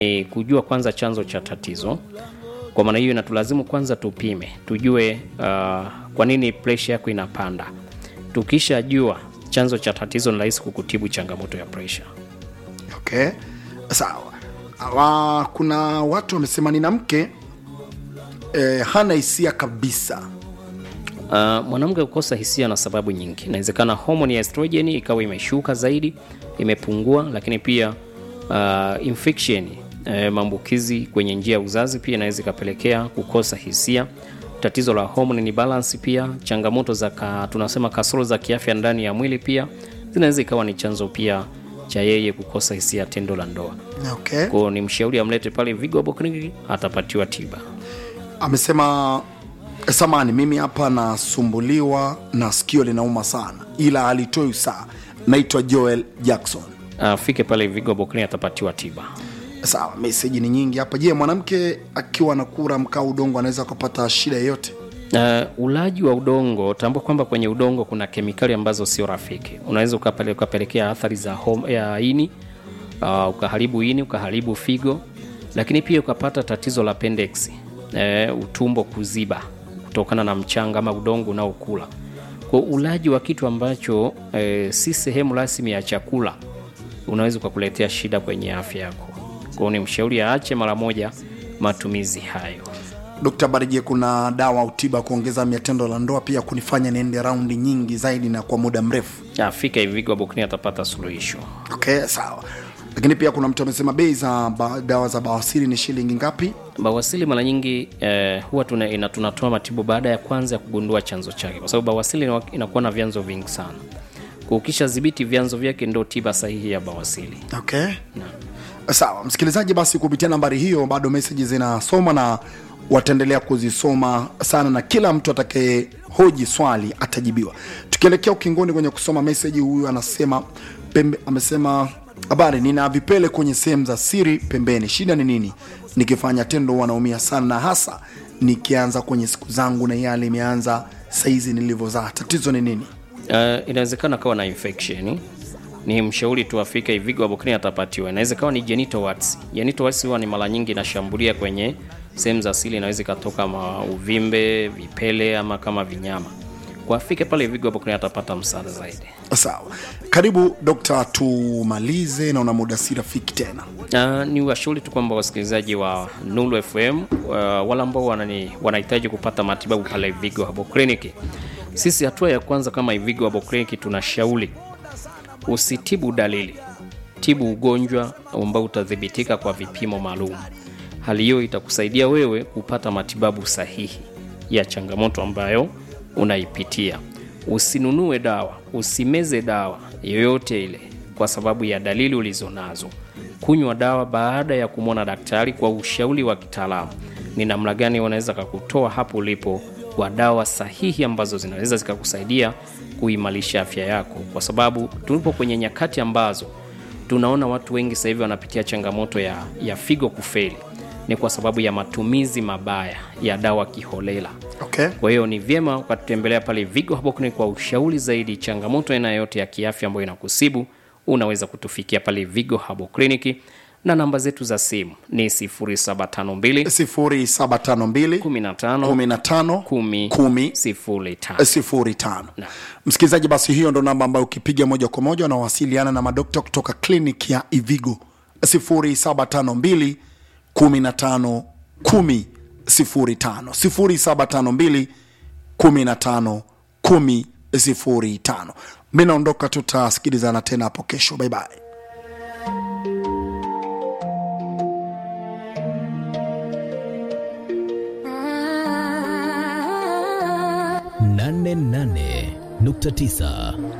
ni kujua kwanza chanzo cha tatizo. Kwa maana hiyo inatulazimu kwanza tupime, tujue uh, kwa nini presha yako inapanda. Tukishajua chanzo cha tatizo, ni rahisi kukutibu changamoto ya presha. okay sawa Awa, kuna watu wamesema nina mke eh, hana hisia kabisa Uh, mwanamke kukosa hisia na sababu nyingi. Inawezekana homoni ya estrogen ikawa imeshuka zaidi, imepungua, lakini pia uh, infection eh, maambukizi kwenye njia ya uzazi pia inaweza ikapelekea kukosa hisia. Tatizo la hormone ni balance pia, changamoto za ka, tunasema kasoro za kiafya ndani ya mwili pia zinaweza ikawa ni chanzo pia cha yeye kukosa hisia tendo la ndoa. okay Kwa hiyo ni mshauri amlete pale Vigo Herbal Clinic atapatiwa tiba. amesema samani mimi hapa nasumbuliwa na sikio linauma sana ila alitoi saa naitwa joel jackson Afike pale Vigo Herbal Clinic atapatiwa tiba. sawa meseji ni nyingi hapa je mwanamke akiwa na kura mkaa udongo anaweza akapata shida yoyote Uh, ulaji wa udongo, tambua kwamba kwenye udongo kuna kemikali ambazo sio rafiki. Unaweza ukapele, ukapelekea athari za hom, ya ini uh, ukaharibu ini, ukaharibu figo, lakini pia ukapata tatizo la appendix, uh, utumbo kuziba kutokana na mchanga ama udongo unaokula. Kwa ulaji wa kitu ambacho uh, si sehemu rasmi ya chakula unaweza ukakuletea shida kwenye afya yako. Kwa hiyo ni mshauri aache mara moja matumizi hayo. Dkt. Barije, kuna dawa au tiba kuongeza mia tendo la ndoa pia kunifanya niende raundi nyingi zaidi na kwa muda mrefu? Afika hivi Vigo Herbal Clinic atapata suluhisho. Okay, sawa. Lakini pia kuna mtu amesema bei za ba, dawa za bawasiri ni shilingi ngapi? Bawasili mara nyingi eh, huwa tuna, ina, tunatoa matibabu baada ya kwanza ya kugundua chanzo chake, kwa sababu bawasili ina- inakuwa na vyanzo vingi sana. Kwa ukishadhibiti vyanzo vyake, ndio tiba sahihi ya bawasili. Okay. Sawa, msikilizaji, basi kupitia nambari hiyo bado meseji zinasoma na wataendelea kuzisoma sana, na kila mtu atakaye hoji swali atajibiwa. Tukielekea ukingoni kwenye kusoma meseji, huyu anasema pembe, amesema habari, nina vipele kwenye sehemu za siri pembeni, shida ni nini? Nikifanya tendo huwa naumia sana, na hasa nikianza kwenye siku zangu na yale imeanza saizi nilivyozaa. Tatizo ni nini? Uh, inawezekana kawa na infection ni mshauri tu afike Vigo Herbal Clinic atapatiwa. Inaweza kawa ni genital warts. Genital warts huwa ni mara nyingi inashambulia kwenye sehemu za asili, inaweza ikatoka ma uvimbe, vipele ama kama vinyama. Kwa afike pale Vigo Herbal Clinic atapata msaada zaidi. Sawa, karibu dokta, tumalize, naona muda si rafiki tena. Uh, ni washauri tu kwamba wasikilizaji wa Nuru FM uh, wale ambao wanani wanahitaji kupata matibabu pale Vigo Herbal Clinic. Sisi hatua ya kwanza kama Vigo Herbal Clinic tunashauri usitibu dalili, tibu ugonjwa ambao utadhibitika kwa vipimo maalum. Hali hiyo itakusaidia wewe kupata matibabu sahihi ya changamoto ambayo unaipitia. Usinunue dawa, usimeze dawa yoyote ile kwa sababu ya dalili ulizonazo. Kunywa dawa baada ya kumwona daktari kwa ushauri wa kitaalamu, ni namna gani wanaweza kakutoa hapo ulipo kwa dawa sahihi ambazo zinaweza zikakusaidia kuimarisha afya yako, kwa sababu tulipo kwenye nyakati ambazo tunaona watu wengi sasa hivi wanapitia changamoto ya, ya figo kufeli, ni kwa sababu ya matumizi mabaya ya dawa kiholela. Okay. Kwa hiyo ni vyema ukatutembelea pale Vigo Herbal Clinic kwa ushauri zaidi. Changamoto aina yoyote ya kiafya ambayo inakusibu, unaweza kutufikia pale Vigo Herbal Clinic, na namba zetu za simu ni 0752 0752 15 15 10 10 05. sifuri tano. Msikilizaji, basi hiyo ndo namba ambayo ukipiga moja kwa moja unawasiliana na madokta kutoka kliniki ya Ivigo 0752 15 10 05 0752 15 10 05. Mi naondoka, tutasikilizana tena hapo kesho. Bye bye. nane nane nukta tisa